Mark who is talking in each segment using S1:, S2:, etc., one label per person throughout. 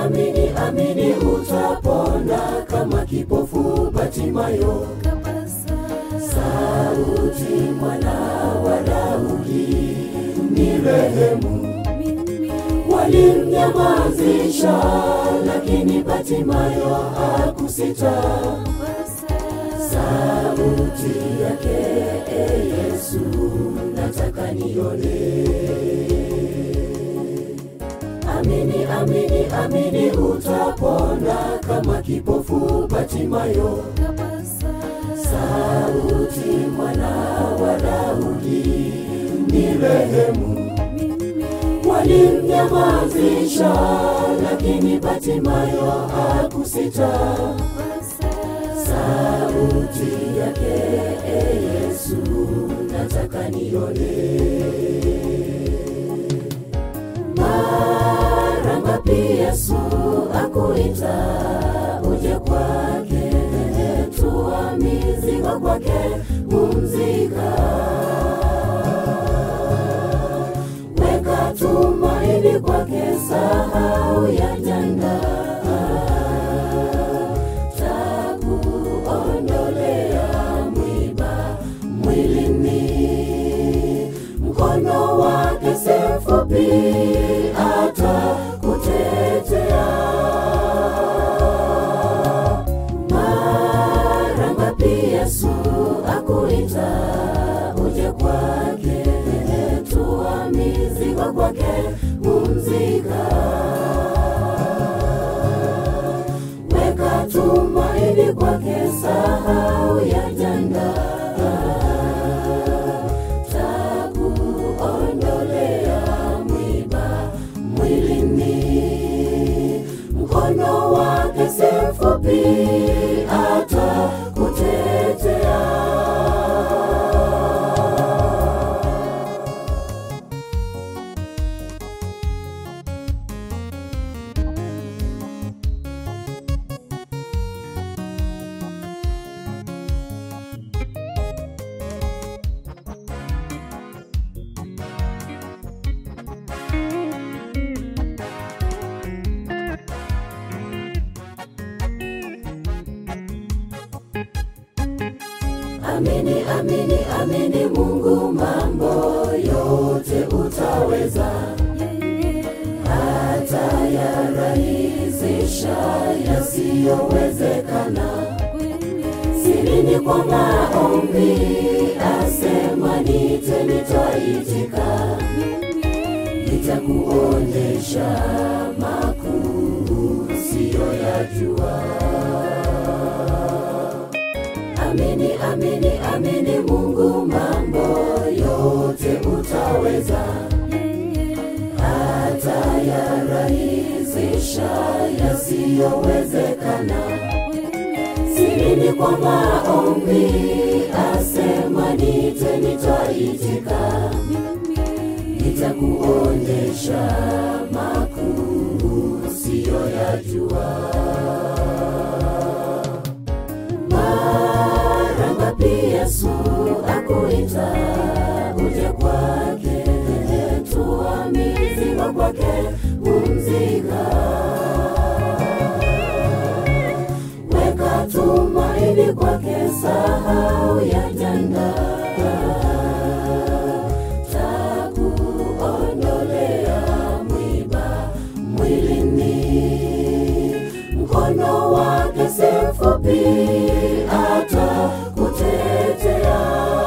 S1: amini, amini utapona kama kipofu Batimayo. Sauti mwana wa Daudi, ni rehemu. Walimnyamazisha, lakini Batimayo hakusita. Sauti yake, e Yesu, nataka nione. Amini, amini, amini utapona kama kipofu Batimayo. Sauti mwana wa Daudi, ni rehemu. Walimnyamazisha, lakini Batimayo hakusita. Sauti yake, e Yesu, nataka nione. Mara ngapi Yesu akuita uje kwake, tua mizigo kwake, pumzika, weka tumaini kwake, sahau ya jana, takuondolea mwiba mwilini, mkono wake si mfupi, atakutetea. Mara ngapi Yesu akuita uje kwake, tua mizigo kwake, pumzika, weka tumaini kwake, sahau ya jana, takuondolea mwiba mwilini, mkono wake si mfupi, atakutetea. Amini, amini, amini Mungu, mambo yote utaweza, hata yarahisisha yasiyowezekana. Sirini kwa maombi, asema nite, nitaitika, nitakuonyesha makuu siyoyajua. Amini, amini, amini Mungu, mambo yote utaweza, hata yarahisisha yasiyowezekana. Sirini kwa maombi, asema nite, nitaitika, nitakuonyesha makuu siyoyajua. Mara ngapi Yesu akuita uje kwake, tua mizigo kwake, pumzika, weka tumaini kwake, sahau ya jana, takuondolea mwiba mwilini, mkono wake si mfupi, atakutetea.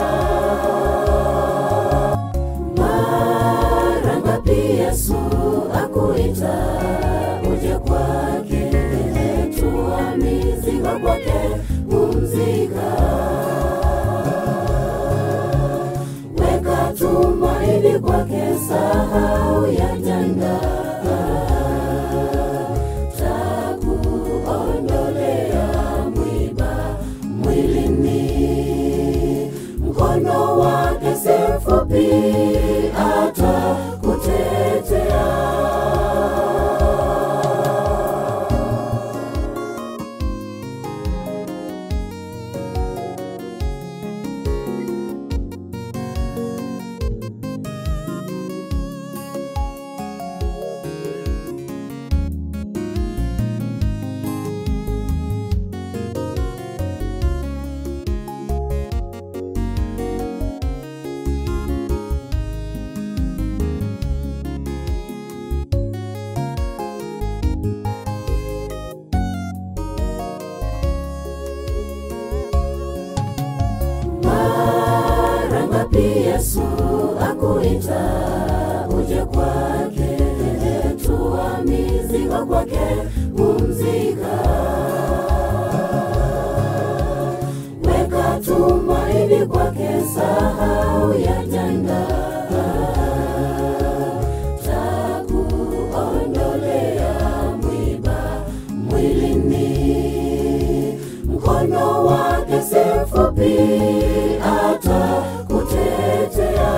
S1: Mara ngapi Yesu akuita uje kwake, tua mizigo kwake, pumzika, weka tumaini kwake, sahau ya jana, takuondolea mwiba mwilini, mkono wake si mfupi, atakutetea. Yesu akuita uje kwake, tua mizigo kwake, pumzika. Weka tumaini kwake, sahau ya jana. Takuondolea mwiba mwilini, mkono wake si mfupi, atakutetea.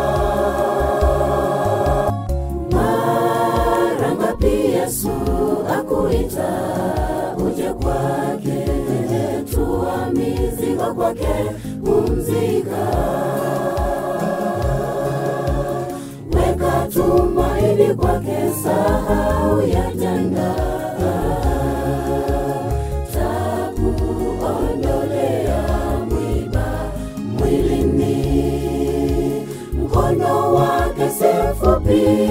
S1: Mara ngapi Yesu akuita uje kwake, tua mizigo kwake, pumzika. Weka tumaini kwake, sahau ya jana. Takuondolea mwiba mwilini, mkono wake si mfupi,